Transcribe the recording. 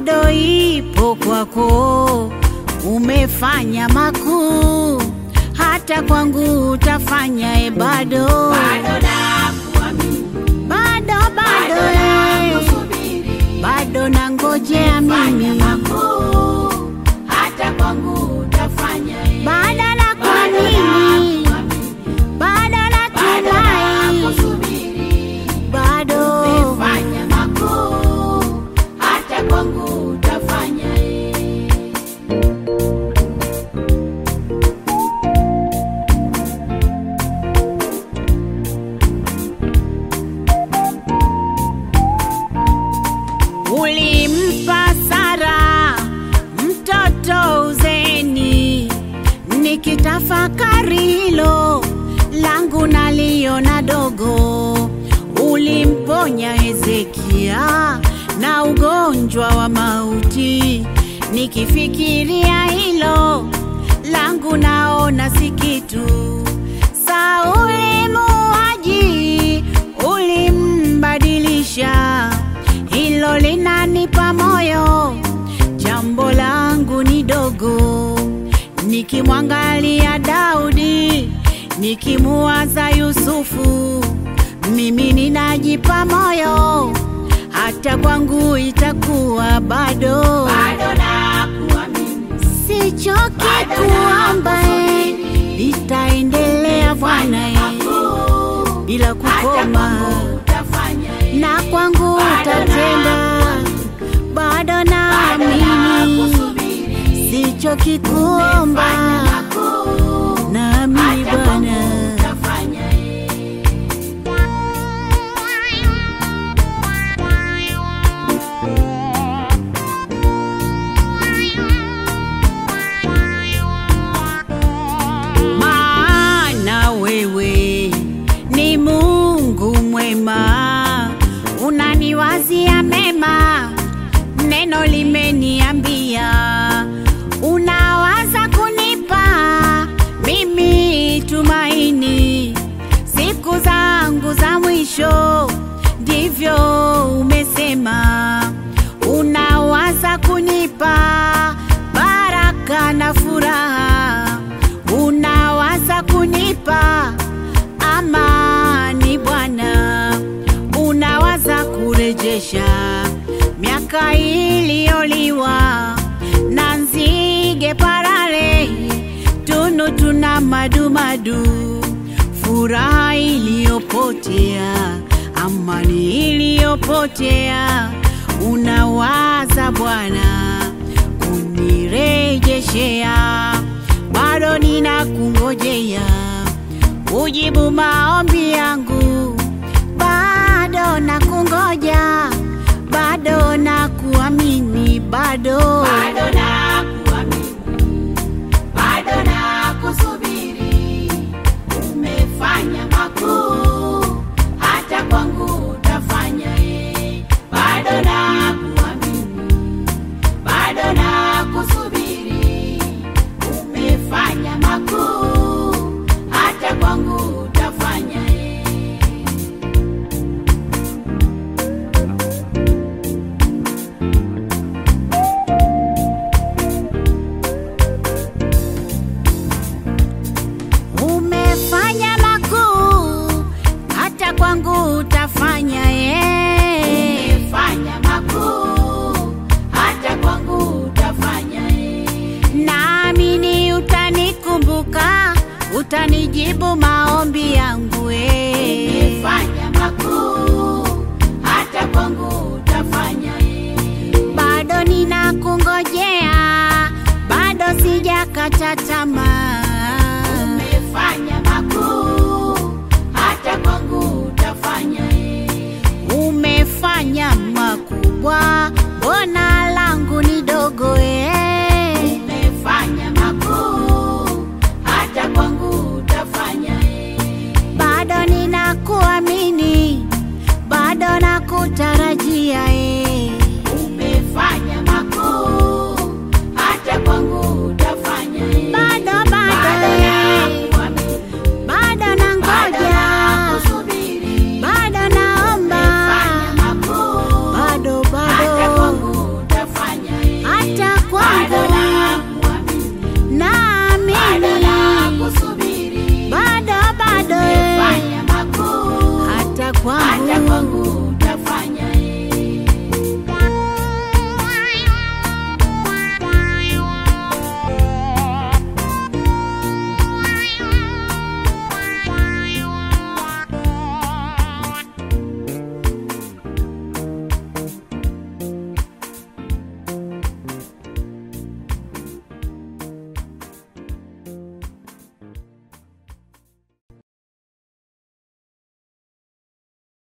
bado ipo kwako, umefanya makuu, hata kwangu utafanya e, bado bado nakuamini, bado bado bado eh, nakusubiri, bado nangojea fanya mimi, makuu, hata kwangu utafanya eh. bado Bado nakuamini, nakuamini, bado bado natumai, nakusubiri, bado fanya makuu, hata kwangu utafanya eh. Ulimpa Sara mtoto uzeni, nikitafakari hilo langu naliona dogo. Ulimponya Hezekia na ugonjwa wa mauti, nikifikiria hilo langu naona si kitu. Sauli muuaji ulimbadilisha, hilo linanipa moyo. Jambo langu ni dogo, nikimwangalia Daudi, nikimuwaza Yusufu, mimi ninajipa moyo, hata kwangu itakuwa bado. Bado nakuamini, Sichoki Bado kuomba, eh, nakusubiri. nitaendelea Bwana, eh, makuu, bila hata kukoma kwangu utafanya eh. na kwangu Bado utatenda, bado Bado naamini, nakusubiri, sichoki kuomba, fanya makuu, naamini hata kwangu Bwana. utafanya eh. maana wewe ni Mungu mwema, unaniwazia mema, neno limeniambia, unawaza kunipa mimi tumaini siku zangu za mwisho, ndivyo umesema, unawaza kunipa baraka na furaha unawaza kunipa amani Bwana, unawaza kurejesha miaka iliyoliwa na nzige parare, tunu tuna madumadu, furaha iliyopotea, amani iliyopotea, unawaza Bwana kunirejeshea bado ninakungojea ujibu maombi yangu, bado nakungoja, bado nakuamini, bado Bado nakuamini, bado nakusubiri, umefanya makuu, hata kwangu utafanya eh. Bado nakuamini, bado nakusubiri, umefanya makuu, hata kwangu utafanya eh. umefanya makuu, hata kwangu utafanya ye. Umefanya makuu, hata kwangu utafanya eh. Naamini utanikumbuka, utanijibu maombi yangu eh. Umefanya makuu, hata kwangu utafanya eh. bado ninakungojea, bado sijakata tamaa. Umefanya makuu, hata kwangu utafanya eh. Umefanya